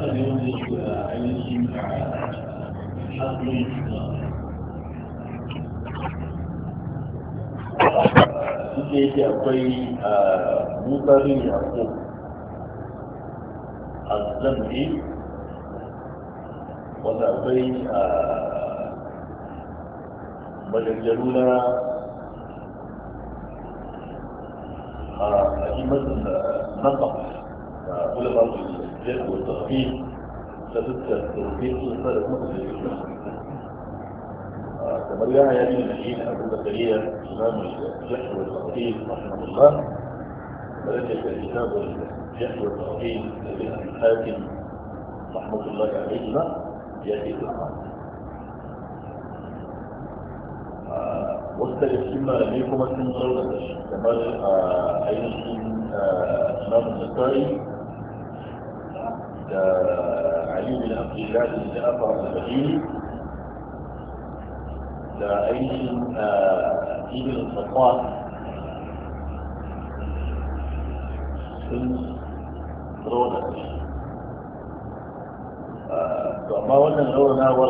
ne wanda yake a ainihin haƙƙin duk da yake akwai musa bin yaƙo a zambi wanda akwai maganganu na أئمة النقب علماء الجهل والتخفيف تذكر توفيق الفرق مسلم كما جاء يعني الذين أبو زكريا إمام الجهل والتخفيف رحمه الله درجة الكتاب الجهل والتخفيف لابن الحاكم رحمة الله عليهما يأتي في القرآن wasu daga cikin malamai kuma sun zauna da shi kamar ainihin imamu nasari da ali bin abdullahi bin ja'far al-bahiri da ainihin ibn safwan sun zauna da shi to amma wannan raunawar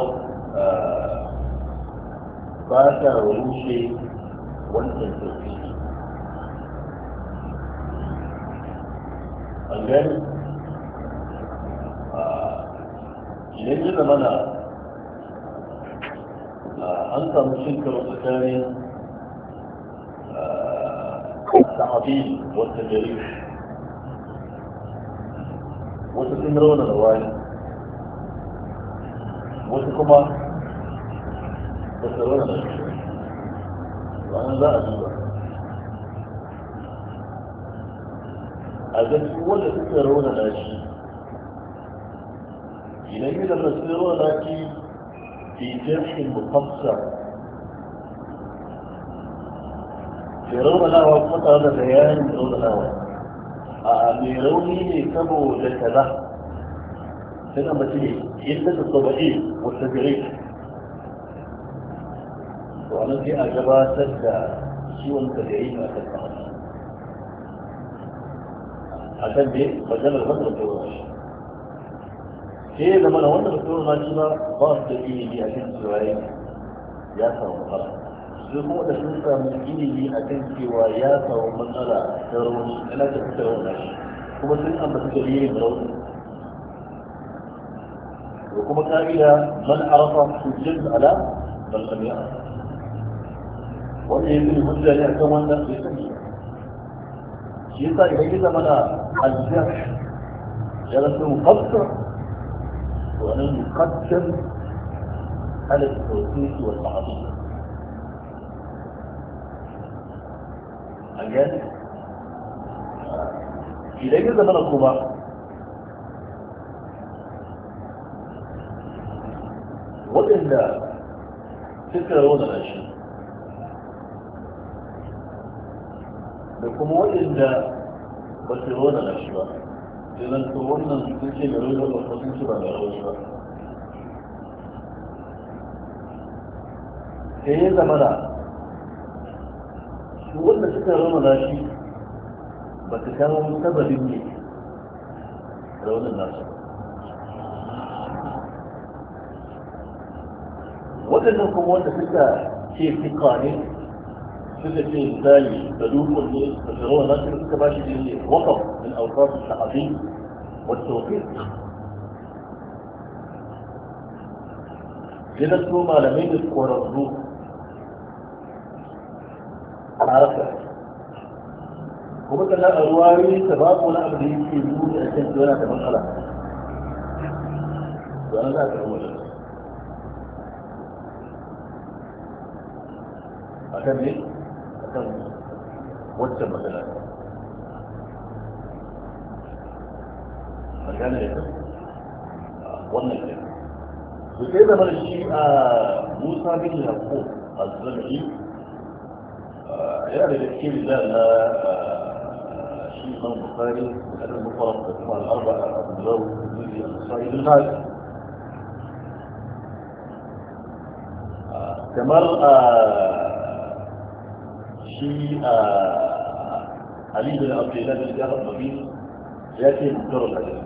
ba ta rushe wancan tafi an gani idan yi zamana an samu cin karo tsakanin sahabi wata jari wata sun rauna da wani wasu kuma وترون وأنا لا أدوى هذا هو الذي ترون الأشياء إليه لما ترون الأشياء في جرح مقصر يرون له وقت هذا بيان يرون له أميروني كبو لكذا هنا مثلي إلا الطبيعي والتدريج wannan sai a gabatar da ciwon da ya yi a kan kawai a kan dai maganar wanda da wani sai ya zama da wanda da wani shi ba ba su da ilimi a kan cewa ya samu matsala sai kuma da sun samu ilimi a kan cewa ya samu matsala ta rauni yana da fitar wani shi kuma sun ambata dalilin rauni da kuma ka'ida man arafa hujjat ala bal lam ya'raf wanda ya zuri hujja ne akan wannan bai sani shi yasa idan ya zama na aljah ya rasu mufassar to anan yuqaddam ala tawfiq wal ma'ruf again idan ya zama na kuma waɗanda suka rauna shi da kuma waɗanda ba su rona na shi ba idan to wannan sun ce da rona ba sun ce ba da rona ba sai ya zama da su wanda suka rona na shi ba su kama sababin ne raunin nasu waɗannan kuma wanda suka ce fika ne suka ce misali da dukkan ne da shirawa na suka suka ba shi ne wakaf min alfaf al-ta'abi wa tawfiq idan su malamai da kwararru a harka kuma kana a ruwayoyi ta babu wani abu da yake nuni a kan yana da matsala don za ka rubuta a kan ne kan waccan magana magana da wannan ne su sai zama da shi a musa bin yaƙo a zanayi yana da gaske da na shi man bukari da ɗan bukwarar da kuma al'arba a abu zau zuzi a sa'idun hali kamar shi a Ali bin Abdullah bin Jafar Nabi ya ce mutar hadisi